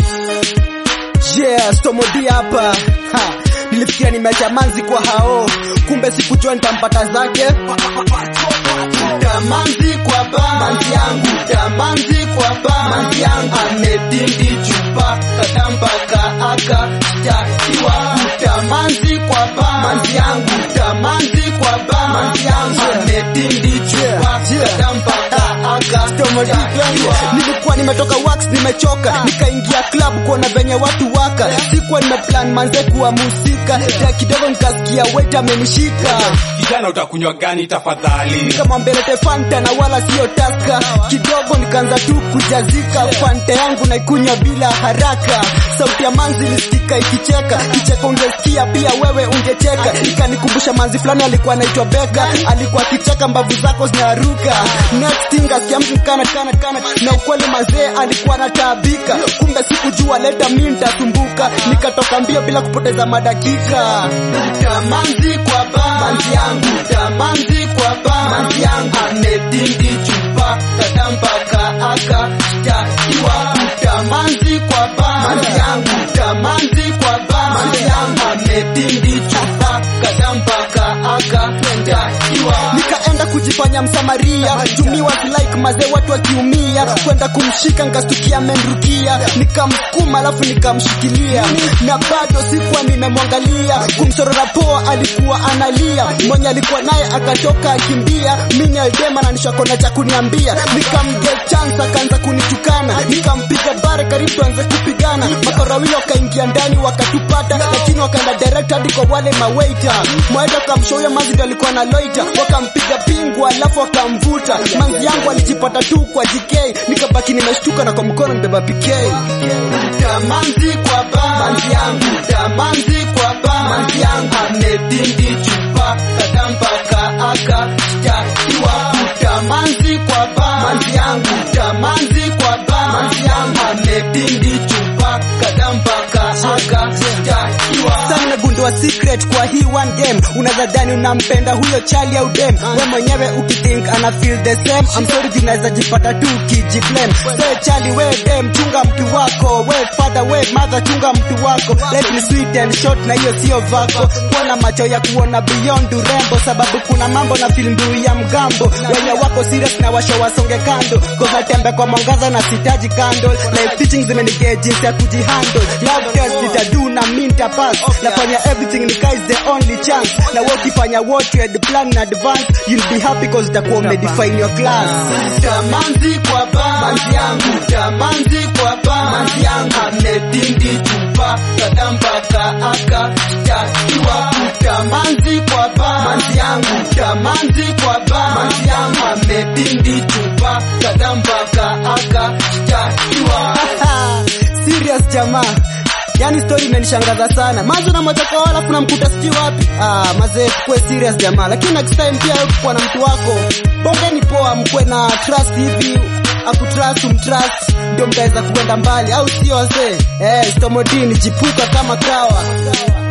Yeah, Stomodi hapa. Ha, nilifikiria nimeacha manzi kwa hao, kumbe sikujua nitampata zake. Tamanzi kwa ba manzi yangu, tamanzi kwa ba manzi yangu, amedindi chupa katambaka aka shtakiwa. Tamanzi kwa ba manzi yangu, tamanzi kwa ba manzi yangu, amedindi chupa katambaka aka shtakiwa. Nilikuwa nimetoka wax, nimechoka, nikaingia club kuona venye watu waka, sikuwa nimeplan manze kuwa musika, ya kidogo nikasikia waiter amenishika Kijana utakunywa gani tafadhali? nikamwambia lete fanta na wala sio taska kidogo nikaanza tu kujazika fanta yangu naikunywa bila haraka sauti ya manzi ilisikika ikicheka kicheko ungesikia pia wewe ungecheka ikanikumbusha manzi fulani alikuwa anaitwa beka alikuwa akicheka mbavu zako zinaruka next thing asikia mtu kana kana kana na ukweli mazee alikuwa anataabika kumbe sikujua leta mi nitasumbuka nikatoka mbio bila kupoteza madakika tamanzi kwa ba manzi yangu tamanzi kwa ba manzi yangu amedindi chupa katampaka aka shtakiwa tamanzi kwa ba manzi yangu tamanzi kwa ba manzi yangu amedindi chupa katampaka aka shtakiwa nikaenda kujifanya msamaria tumiwa like mazee watu wakiumia kwenda kumshika nkastukia menrukia nikamsukuma alafu nikamshikilia na bado sikuwa nimemwangalia kumsorora poa alikuwa analia mwenye alikuwa naye akatoka akimbia mini aldema na nishakona cha kuniambia nikamge chance akaanza kunitukana nikampiga bare karibu tuanze kupigana makorawili wakaingia ndani wakatupata lakini wakaenda direct hadi kwa wale mawaita mwaenda kamshoya manzi ndio alikuwa na loita wakampiga pingu alafu wakamvuta manzi yangu alijipata tu kwa JK nikabaki nimeshtuka na kwa mkono mbeba PK tamanzi kwa ba manzi yangu tamanzi kwa ba manzi yangu amedindi chupa katampaka aka shtakiwa tamanzi kwa ba manzi yangu tamanzi kwa ba manzi yangu amedindi chupa katampaka aka shtakiwa sasa nimegundua secret kwa hii one game unaweza dhani unampenda huyo chali au dem we mwenyewe ukithink ana feel the same I'm sorry juu unaweza jipata tu ukijiblame say chali we dem chunga mtu wako we father we mother chunga mtu wako let me sweet and short na hiyo sio vako kuwa na macho ya kuona beyond urembo sababu kuna mambo na feel mbiu ya mgambo wenye wako serious na washo wasonge kando koza tembe kwa mwangaza na sitaji candle life teaching zimenigea jinsi ya kujihandle love test nitadu na minta pass nafanya everything nika is the only chance na wewe ukifanya what you had planned in advance you'll be happy cause utakuwa umedefine your class tamanzi kwa ba manzi yangu tamanzi kwa ba manzi yangu amedindi chupa katampaka aka shtakiwa tamanzi kwa ba manzi yangu tamanzi kwa ba manzi yangu amedindi chupa katampaka aka shtakiwa serious jamaa yani story imenishangaza sana mazo na moja kwa wala kuna mkuta sijui wapi ah mazee kuwe serious jamaa lakini next time pia wewe kuwa na mtu wako bongeni poa mkwe na trust hivi akutrust umtrust ndio mtaweza kuenda mbali au sio wazee eh stomodini jipuka kama kawa